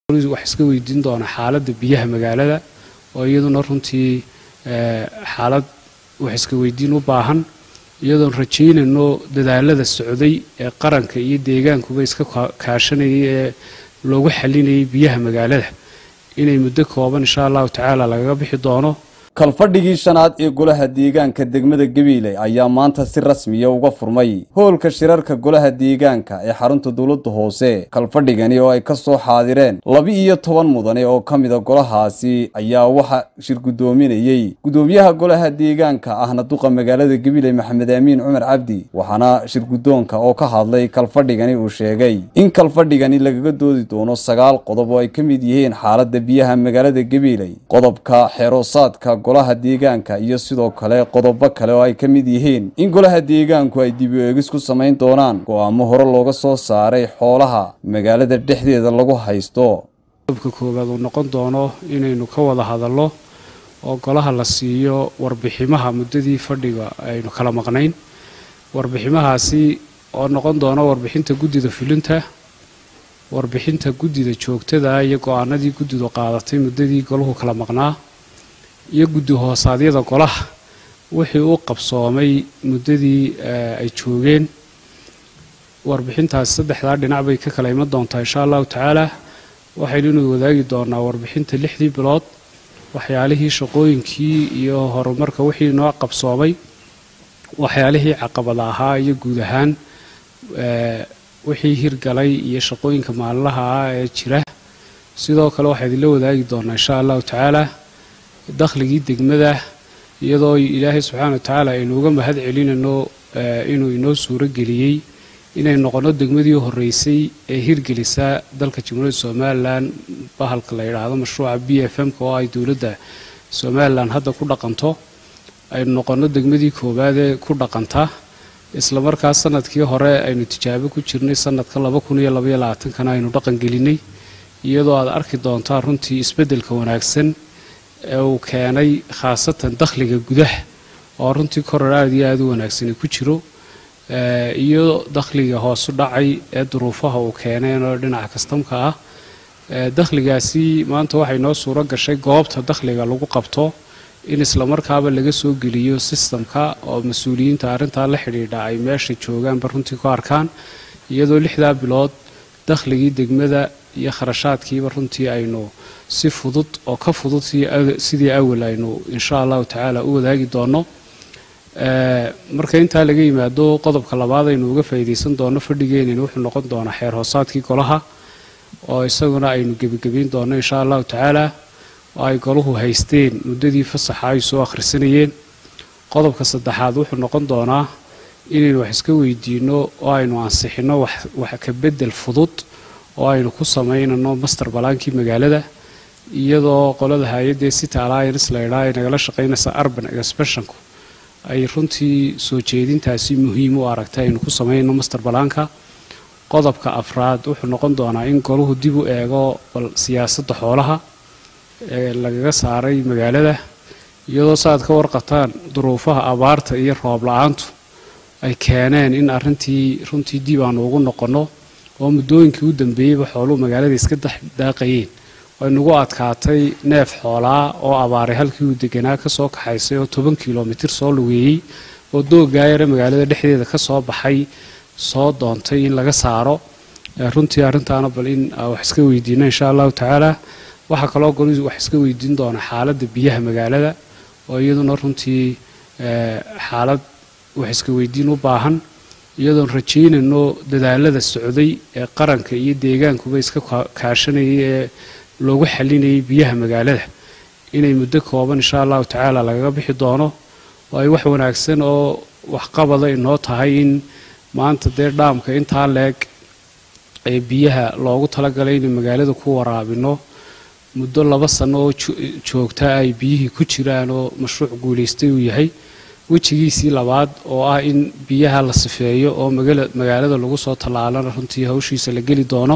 wax iska weydiin doona xaaladda biyaha magaalada oo iyaduna runtii xaalad wax iska weydiin u baahan iyadoon rajaynayno dadaalada socday ee qaranka iyo deegaankuba iska kaashanayay ee loogu xalinayay biyaha magaalada inay muddo kooban insha allahu tacaala lagaga bixi doono kalfadhigii shanaad ee golaha deegaanka degmada gabiile ayaa maanta si rasmiya uga furmay hoolka shirarka golaha deegaanka ee xarunta dowladda hoose kalfadhigani oo ay ka soo xaadireen laba-iyo toban mudane oo ka mida golahaasi ayaa waxa shir guddoominayey guddoomiyaha golaha deegaanka ahna duqa magaalada gabiile maxamed aamiin cumar cabdi waxaana shir guddoonka oo ka hadlay kalfadhigani uu sheegay in kalfadhigani lagaga doodi doono sagaal qodob oo ay ka mid yihiin xaaladda biyaha magaalada gabiile qodobka xeeroosaadka golaha deegaanka iyo sidoo kale qodobo kale oo ay ka mid yihiin in golaha deegaanku ay dib u eegis ku samayn doonaan go-aamo hore looga soo saaray xoolaha magaalada dhexdeeda lagu haysto qodobka koowaad uu noqon doono inaynu ka wada hadallo oo golaha la siiyo warbiximaha muddadii fadhiga aynu kala maqnayn warbiximahaasi oo noqon doono warbixinta guddida fulinta warbixinta guddida joogtada iyo go-aanadii guddidu qaadatay muddadii golahu kala maqnaa iyo guddi hoosaadyada golaha wixii u qabsoomay muddadii ay joogeen warbixintaasi saddexdaa dhinac bay ka kala iman doontaa insha allahu tacaala waxaynu inu wadaagi doonaa warbixinta lixdii bilood waxyaalihii shaqooyinkii iyo horumarka wixii noo qabsoomay waxyaalihii caqabada ahaa iyo guud ahaan wixii hirgalay iyo shaqooyinka maalinlaha ah ee jira sidoo kale waxaa idinla wadaagi doonaa insha allahu tacaala dakhligii degmada iyadoo ilaahay subxaana wa tacaala aynu uga mahad celinayno inuu inoo suuro geliyey inay noqono degmadii horreysay ee hirgelisa dalka jamhuuriyadda somalilan bahalka la yidhaahdo mashruuca b f m-ka oo ay dowladda somalilan hadda ku dhaqanto aynu noqono degmadii koowaad ee ku dhaqanta isla markaas sanadkii hore aynu tijaabo ku jirnay sanadka laba kun iyo labaiyo labaatankana aynu dhaqan gelinay iyadoo aad arki doontaa runtii isbeddelka wanaagsan ee uu keenay khaasatan dakhliga gudaha oo runtii koror aada iyo aada u wanaagsani ku jiro iyo dakhliga hoosu dhacay ee duruufaha uu keeneen oo dhinaca kastamka ah dakhligaasi maanta waxay noo suuro gashay goobta dakhliga lagu qabto in islamarkaaba laga soo geliyo sistamka oo mas-uuliyiinta arrintaa la xidhiidha ay meesha joogaanba runtii ku arkaan iyadoo lixdaa bilood dakhligii degmada iyo kharashaadkiiba runtii aynu si fudud oo ka fudud sidii awal aynu insha allahu tacaala u wadaagi doono marka intaa laga yimaado qodobka labaad aynu uga faa'iidaysan doono fadhigeenina wuxuu noqon doonaa xeer hoosaadkii golaha oo isaguna aynu gebagebayn doono insha allahu tacaala oo ay golahu haysteen muddadii fasaxa ay soo akhrisanayeen qodobka saddexaad wuxuu noqon doonaa inaynu wax iska weydiino oo aynu ansixino wax ka beddel fudud oo aynu ku samaynano master balaankii magaalada iyadoo qolada hay-addee city alliance la ydhaa ay nagala shaqaynaysa urban expressionku ay runtii soo jeedintaasi muhiim u aragtay aynu ku samayno master balaanka qodobka afraad wuxuu noqon doonaa in golahu dib u eego bal siyaasadda xoolaha ee lagaga saaray magaalada iyadoo saaad ka warqataan duruufaha abaarta iyo roob la-aantu ay keeneen in arrintii runtii dib aanu ugu noqonno oo muddooyinkii u dambeeyeyba xooluhu magaalada iska daaqayeen way nagu adkaatay neef xoolaa oo abaaray halkii uu deganaa ka soo kaxaysay oo toban kilomitir soo lugeeyey oo dooggaayare magaalada dhexdeeda ka soo baxay soo doontay in laga saaro runtii arrintaana bal in wax iska weydiino insha allahu tacaala waxaa kaloo goli wax iska weydiin doona xaaladda biyaha magaalada oo iyaduna runtii xaalad wax iska weydiin u baahan iyadoon rajaynayno dadaalada socday ee qaranka iyo deegaankuba iska kaashanayay ee loogu xalinayay biyaha magaalada inay muddo kooban insha allahu tacaala lagaga bixi doono oo ay wax wanaagsan oo waxqabada inoo tahay in maanta dee dhaamka intaa leeg ee biyaha loogu talagalay inay magaalada ku waraabino muddo laba sano oo joogta ay biyihii ku jiraan oo mashruuc guulaystay uu yahay wejigiisii labaad oo ah in biyaha la sifeeyo oo magaalada lagu soo tallaalana runtii hawshiisa la geli doono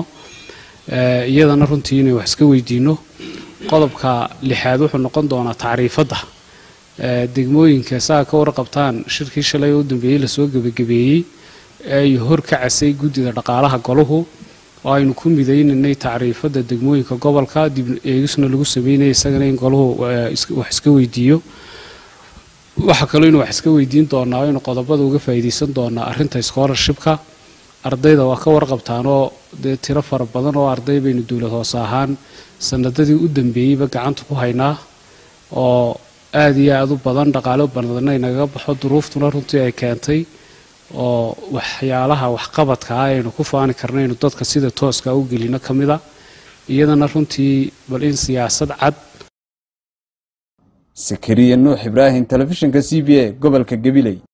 iyadana runtii inay wax iska weydiino qodobka lixaad wuxuu noqon doonaa tacriifadda degmooyinka saa ka warqabtaan shirkii shalay oo u dambeeyey lasoo gebagabeeyey ee ay hor ka casay guddida dhaqaalaha golahu oo aynu ku midaynaynay tacriifadda degmooyinka gobolka dib eegisna lagu sameynaya isagana in golahu wax iska weydiiyo waxaa kaloo inu wax iska weydiin doonaa o inu qodobada uga faa'iidaysan doonaa arrinta scholarshipka ardayda waa ka warqabtaanoo dee tiro fara badan oo arday baynu dowlad hoose ahaan sanadadii u dambeeyeyba gacanta ku haynaa oo aada iyo aada u badan dhaqaalo badanna inagaga baxo duruuftuna runtii ay keentay oo waxyaalaha waxqabadka ah aynu ku faani karna aynu dadka sida tooska u gelino ka mid a iyadana runtii bal in siyaasad cad sakariya nuux ibraahim telefishinka c b a gobolka gabiley